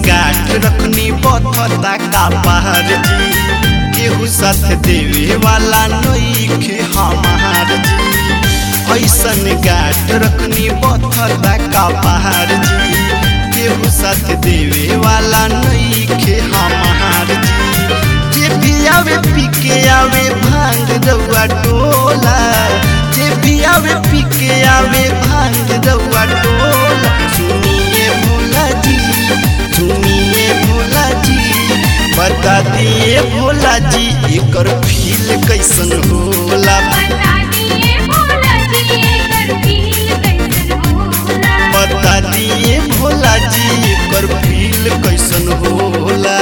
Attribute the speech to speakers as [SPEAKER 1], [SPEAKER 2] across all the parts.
[SPEAKER 1] गाठ रखनी बथता का पहाड़ जी केहू साथ देवे वाला नईखे हमार जी ऐसन गाठ रखनी बथता का पहाड़ जी केहू साथ देवे वाला नईखे हमार जी जे भी आवे पी के आवे भांग रउआ टोला जे भी आवे पी के आवे भांग रउआ टोला सुनिए भोला जी सुनिए भोला जी बता दिए भोला जी एकर फील कैसन होला
[SPEAKER 2] बता दिए भोला जी एकर फील कैसन होला
[SPEAKER 1] बता दिए भोला जी एकर फील कैसन होला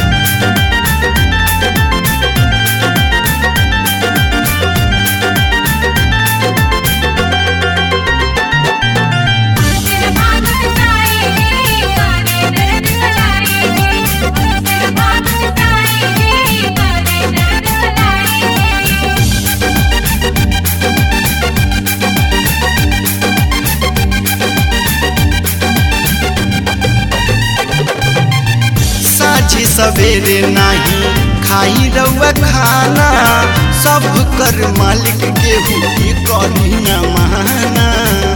[SPEAKER 2] तेरे भागत ताए करे दर्द गलाए तेरे भागत ताए करे दर्द गलाए
[SPEAKER 1] साझी सवेरे नाही खाई रउआ खाना सब कर मालिक केहू की करी न माना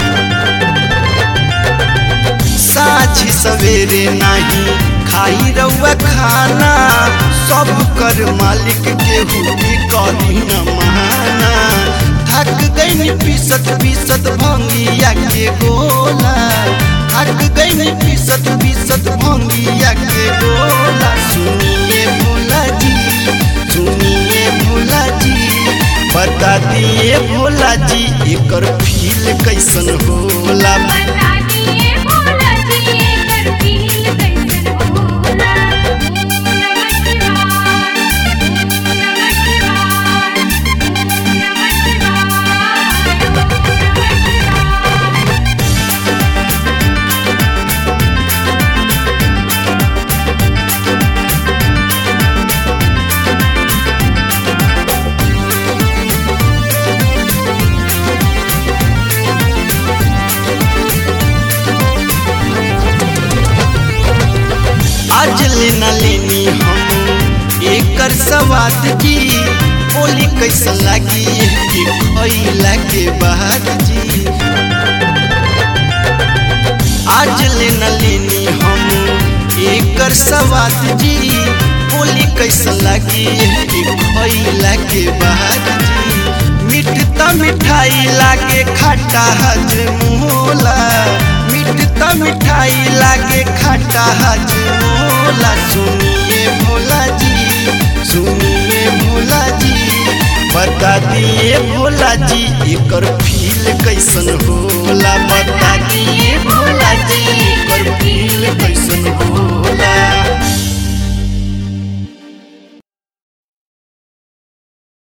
[SPEAKER 1] साझी सवेरे नाही खाई रउआ खाना सब कर मालिक केहू की करी न माना थक गई पीसत पीसत भंगिया के गोला थक गई पीसत पीसत भंगिया के गोला सुनिए भोला जी सुनिए भोला जी बता दिए भोला जी एकर फील कैसन होला
[SPEAKER 2] बता दिए भोला जी एकर फील कैसन होला नमः शिवाय नमः शिवाय नमः शिवाय नमः शिवाय
[SPEAKER 1] आज लेना लेनी हम एकर सवाद जी बोली कैसन लागी कि खैला के बाद जी आज लेना लेनी हम एकर सवाद जी बोली कैसन लागी कि खैला के बाद जी मिठता मिठाई लागे खट्टा हजमोला मिठता मिठाई लागे खट्टा हजमोला सुनिए भोला जी सुनिए भोला जी बता दिए भोला जी एकर फील कैसन होला बता दिए